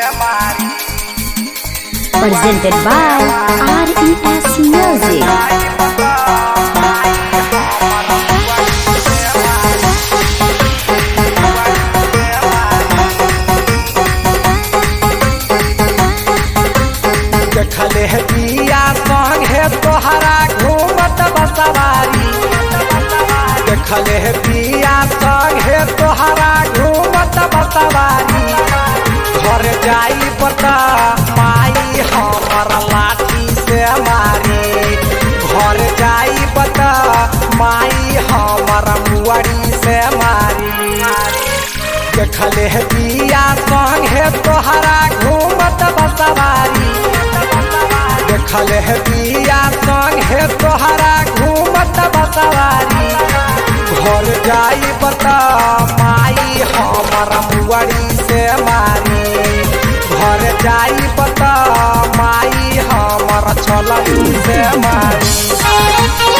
Presented by RES Music. देखले है पिया संग है तोहरा घूमत बसवारी देखले है पिया संग है तोहरा घूमत बसवारी घर जाई बता माई हमर लाठी से मारी घर जाई बता माई हमर मुअरी से मारी देखले है पिया संग है तोहरा घूमत बसवारी देखले है पिया संग है तोहरा घूमत बसवारी घर जाई बता माई हमर मुअरी से मारी घर जाई बता माई हमर छलनी से मारी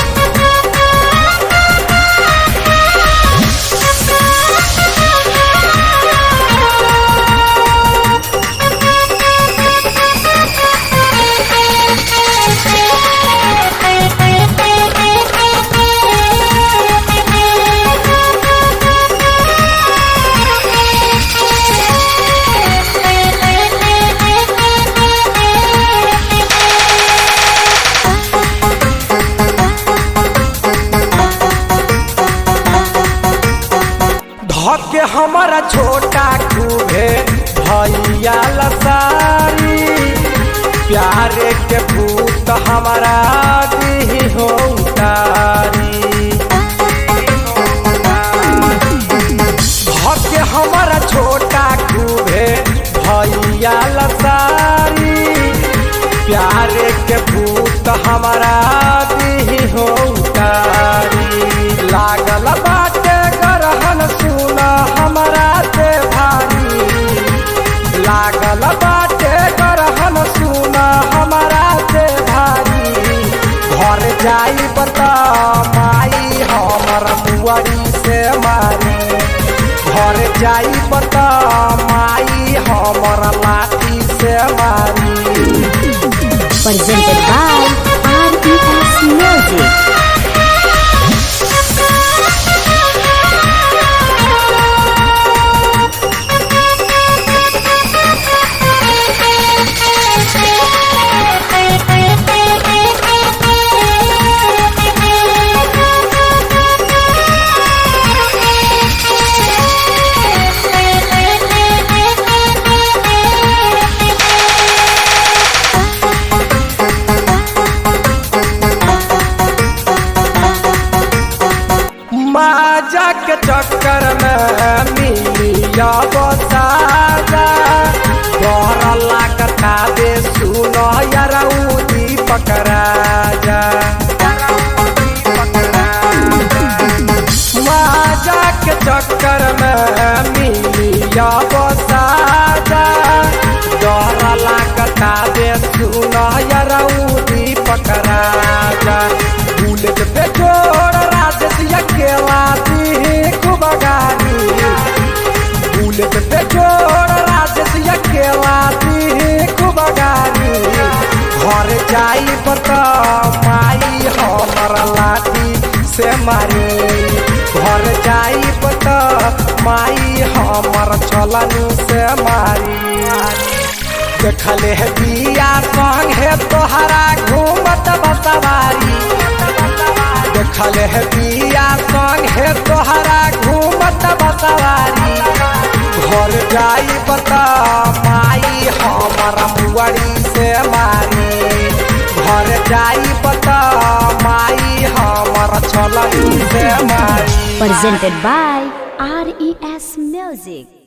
धके हमारा छोटा खूबे भैया लसारी प्यारे के भूत हमारा दी हो उतारी धके हमारा छोटा खूबे भैया लसारी प्यारे के भूत हमारा दी हो उतारी लागल बाटे गरहन सुना हमारा से भारी लागल बाटे गरहन सुना हमारा से भारी घर जाई बता माई हमर मुअरी से मारी घर जाई बता माई हमर लाठी से मारी Presented by RES Music. माजा के चक्कर में मिलिया बसाजा तोहरा लागता दे सुनो यारा दीपक राजा माजा के चक्कर में मिलिया बसाजा तोहरा लागता दे सुनो यारा दीपक राजा बुलेट पे जोड़ राजेश अकेला दी खूब गाड़ी बुलेट पे जोड़ राजेश अकेला दी खूब गाड़ी घर जाई बता माई हमर लाठी से मारी घर जाई बता माई हमर छलनी से मारी देखले है पिया संग है तोहरा घूमत बसवारी देखले है पिया संग है तोहरा घूमत बसवारी घर जाई बता माई हमर मुअरी से मारी घर जाई बता माई हमर छलनी से मारी Presented by RES Music.